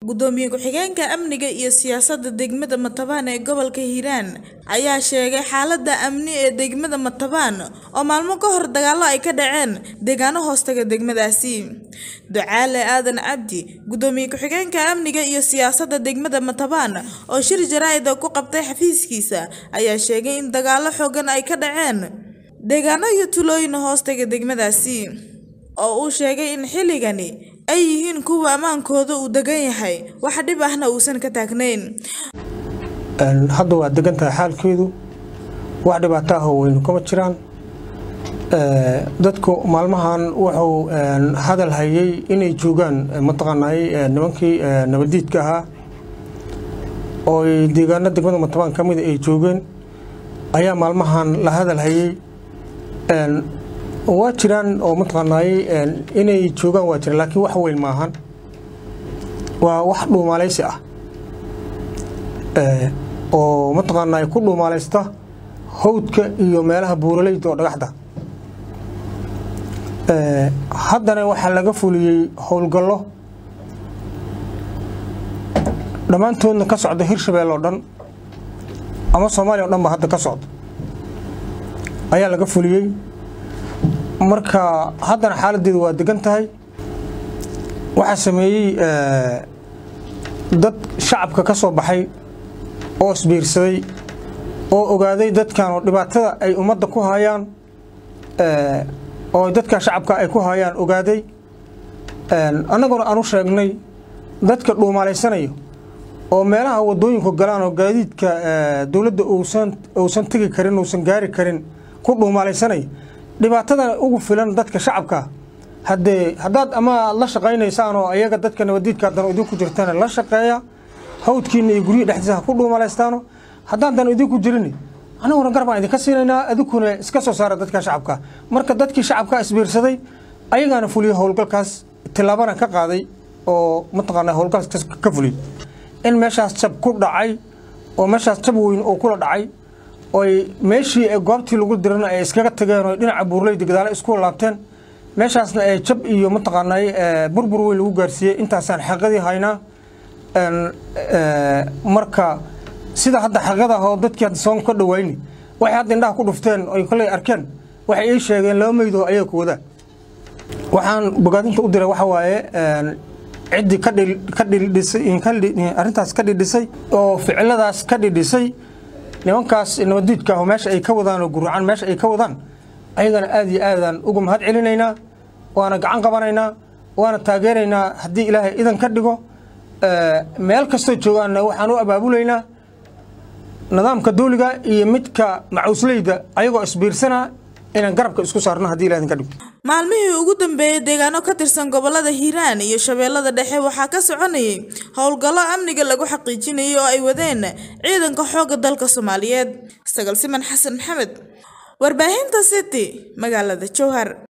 Gudoomiye ku-xigeenka amniga iyo siyaasadda degmada Matabaan ee gobolka Hiiraan ayaa sheegay xaaladda amni ee degmada Matabaan oo maalmo ka hor dagaallo ay ka dhaceen deegaano hoostaga degmadaasi. Ducaale Aadan Cabdi, Gudoomiye ku-xigeenka amniga iyo siyaasadda degmada Matabaan oo shir jaraa'id ku qabtay xafiiskiisa, ayaa sheegay in dagaallo xooggan ay ka dhaceen deegaano iyo tuulooyin hoostaga degmadaasi, oo uu sheegay in xilligani ay yihiin kuwo ammaankoodu uu degan yahay, wax dhib ahna uusan ka taagnayn. hadda waa degan tahay xaalkeedu wax dhibaato ah oo weyn kama jiraan dadku maalmahan wuxuu hadal hayay inay joogaan mataqaanay nimankii nabadiidka ahaa oo deegaano degmada matabaan ka mida ay joogeen ayaa maalmahan la hadal hayay waa jiraan oo mataqaanay inay joogaan waa jiraan laakiin wax weyn maahan waa wax dhuumaalaysi ah oo mataqaanaa ku dhuumaalaysta hawdka iyo meelaha buuraleyda oo dhagaxda haddana waxaa laga fuliyey howlgallo dhammaantoodna ka socda hirshabelle oo dhan ama soomaaliya o dhan ba hadda ka socda ayaa laga fuliyey marka haddana xaaladdeedu waa degan tahay waxaa sameeyey dad shacabka ka soo baxay oo isbiirsaday oo ogaaday dadkan oo dhibaatada ay ummadda ku hayaan oo dadka shacabka ay ku hayaan ogaaday annaguna aan u sheegnay dadka dhuumaalaysanaya oo meelaha wadooyinku galaan oo gaadiidka dowladda uusan tegi karin uusan gaari karin ku dhuumaalaysanaya dhibaatadana ugu filan dadka shacabka haddee haddaad ama la shaqaynaysaan oo ayaga dadka nabadiidka haddana idinku jirtana la shaqeeya hawdkiina iyo guryihi dhexdiisa ha ku dhuumalaystaano haddaadan idinku jirin anaguna gar baan idinka siinaynaa adinkuna iska soo saara dadka shacabka marka dadkii shacabka isbiirsaday ayagaana fuliyey howlgalkaas tillaabana ka qaaday oo mataqaana howlgalkaas ka fuliyey in meeshaas jab ku dhacay oo meeshaas jab weyn oo kula dhacay oy meeshii goobtii lagu dirana ay iskaga tageen oo dhinaca buurleyda gadaale isku laabteen meeshaasna ee jab iyo mataqaanay burbur weyn lagu gaarsiiyey intaasaan xaqadii haynaa marka sida hadda xaqada oo dadkii hadda soon ka dhawayni waxay hadda indhaha ku dhufteen oy koley arkeen waxay ii sheegeen laba meydoo ayaga ku wadaan waxaan bogaadinta u diray waxa waaye ciddii ka dhidhisay arrintaas ka dhidhisay oo ficiladaas ka dhidhisay nimankaas nabadiidka ah meesha ay ka wadaan oo guracaan meesha ay ka wadaan ayagana aad iyo aadaan uga mahad celinaynaa waana gacan qabanaynaa waana taageeraynaa haddii ilaahay idan ka dhigo meel kastoo joogaanna waxaan u abaabulaynaa nidaamka dawliga iyo midka macuusleyda ayagoo isbiirsanaa inaan garabka isku saarno haddii ilahay idin ka dhigo maalmihii ugu dambeeyey deegaano ka tirsan gobolada hiiraan iyo shabeellada dhexe waxaa ka soconayay howlgallo amniga lagu xaqiijinayay oo ay wadeen ciidanka xoogga dalka soomaaliyeed sagal siman xasan maxamed warbaahinta city magaalada jowhar